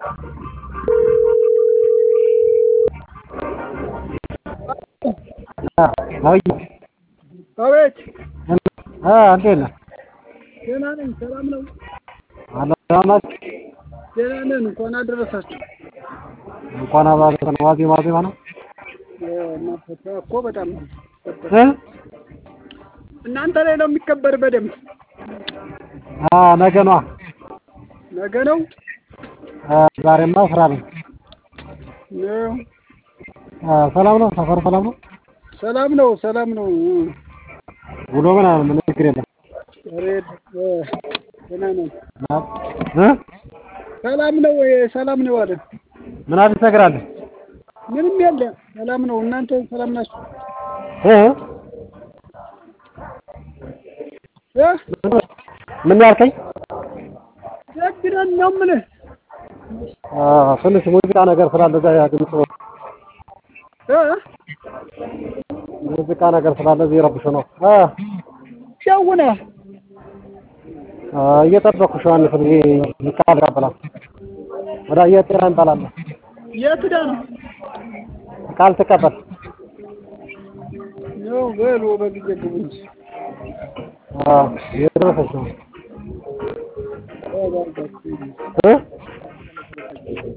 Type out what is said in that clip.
አቤት አቤት እንዴት ነህ? ደህና ነኝ። ሰላም ነው? አለ ሰላም ናችሁ? ደህና ነን። እንኳን አደረሳችሁ። እንኳን አባረከን። ዋዜማ ዋዜማ ነው እናንተ ስራ እኮ በጣም ነው እ እናንተ ላይ ነው የሚከበር በደንብ። አ ነገ ነዋ። ነገ ነው አ ዛሬማ ስራ ነኝ። ነው። አ ሰላም ነው? ሰፈር ሰላም ነው? ሰላም ነው። ሰላም ነው። ውሎ ምናምን ምንም ችግር የለም። ኧረ እ ደህና ነን። እ ሰላም ነው ወይ? ሰላም ነው አለ። ምን አዲስ ነገር አለ? ምንም የለም። ሰላም ነው። እናንተ ሰላም ናችሁ? እ እ ምን ያልከኝ? ደግ ነን ነው የምልህ። አ ትንሽ ሙዚቃ ነገር ስላለ እዛ ያ ድምፁ እ ሙዚቃ ነገር ስላለ እዚህ ረብሾ ነው። አ ሸውነ አ እየጠበኩሽ ዮሐንስ ብዬ ቃል እቀበላለሁ። ወደ የጤና እንጠላለን የት ሄዳ ነው? ቃል ትቀበል ነው በሉ በጊዜ ግቡ እንጂ። አ እየደረሰች ነው ተባርካችሁ። እ